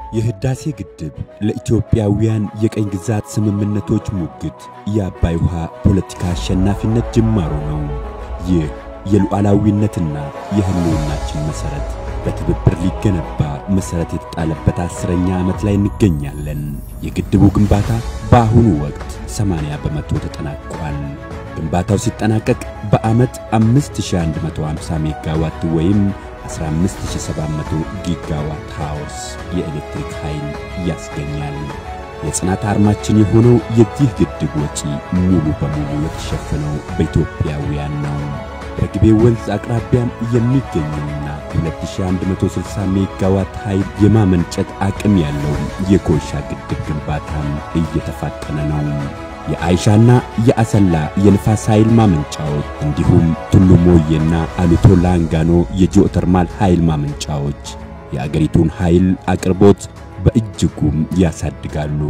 የህዳሴ ግድብ ለኢትዮጵያውያን የቀኝ ግዛት ስምምነቶች ሙግት የአባይ ውሃ ፖለቲካ አሸናፊነት ጅማሮ ነው። ይህ የሉዓላዊነትና የህልውናችን መሠረት በትብብር ሊገነባ መሠረት የተጣለበት አስረኛ ዓመት ላይ እንገኛለን። የግድቡ ግንባታ በአሁኑ ወቅት 80 በመቶ ተጠናቋል። ግንባታው ሲጠናቀቅ በዓመት 5150 ሜጋዋት ወይም 15700 ጊጋዋት ሃውስ የኤሌክትሪክ ኃይል ያስገኛል። የጽናት አርማችን የሆነው የዚህ ግድብ ወጪ ሙሉ በሙሉ የተሸፈነው በኢትዮጵያውያን ነው። በግቤ ወንዝ አቅራቢያም የሚገኘውና 2160 ሜጋዋት ኃይል የማመንጨት አቅም ያለው የኮይሻ ግድብ ግንባታም እየተፋጠነ ነው። የአይሻና የአሰላ የንፋስ ኃይል ማመንጫዎች እንዲሁም ቱሉ ሞዬና አሉቶ ላንጋኖ የጂኦተርማል ኃይል ማመንጫዎች የአገሪቱን ኃይል አቅርቦት በእጅጉም ያሳድጋሉ።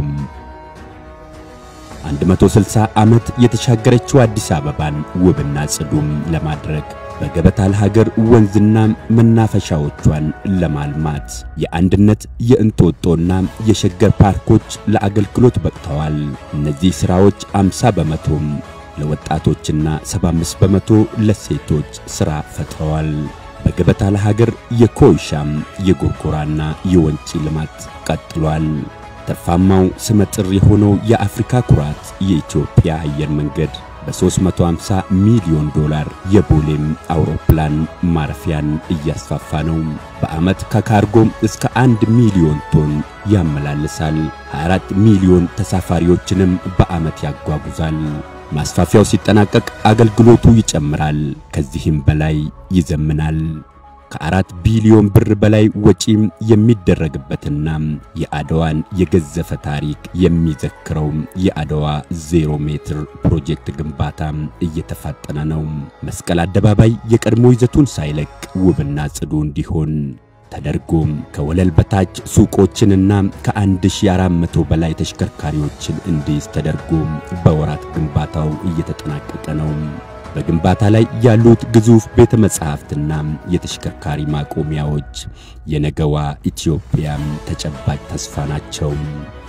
160 ዓመት የተሻገረችው አዲስ አበባን ውብና ጽዱም ለማድረግ በገበታ ለሀገር ወንዝና መናፈሻዎቿን ለማልማት የአንድነት የእንጦጦና የሸገር ፓርኮች ለአገልግሎት በቅተዋል። እነዚህ ሥራዎች 50 በመቶም ለወጣቶችና 75 በመቶ ለሴቶች ሥራ ፈጥረዋል። በገበታ ለሀገር የኮይሻም የጎርጎራና የወንጪ ልማት ቀጥሏል። ተርፋማው ስመጥር የሆነው የአፍሪካ ኩራት የኢትዮጵያ አየር መንገድ በ350 ሚሊዮን ዶላር የቦሌም አውሮፕላን ማረፊያን እያስፋፋ ነው። በዓመት ከካርጎም እስከ አንድ ሚሊዮን ቶን ያመላልሳል። 24 ሚሊዮን ተሳፋሪዎችንም በዓመት ያጓጉዛል። ማስፋፊያው ሲጠናቀቅ አገልግሎቱ ይጨምራል፣ ከዚህም በላይ ይዘምናል። ከአራት ቢሊዮን ብር በላይ ወጪም የሚደረግበትና የአድዋን የገዘፈ ታሪክ የሚዘክረው የአድዋ ዜሮ ሜትር ፕሮጀክት ግንባታ እየተፋጠነ ነው። መስቀል አደባባይ የቀድሞ ይዘቱን ሳይለቅ ውብና ጽዱ እንዲሆን ተደርጎም ከወለል በታች ሱቆችንና ከ1400 በላይ ተሽከርካሪዎችን እንዲይዝ ተደርጎ በወራት ግንባታው እየተጠናቀቀ ነው። በግንባታ ላይ ያሉት ግዙፍ ቤተ መጻሕፍትና የተሽከርካሪ ማቆሚያዎች የነገዋ ኢትዮጵያም ተጨባጭ ተስፋ ናቸው።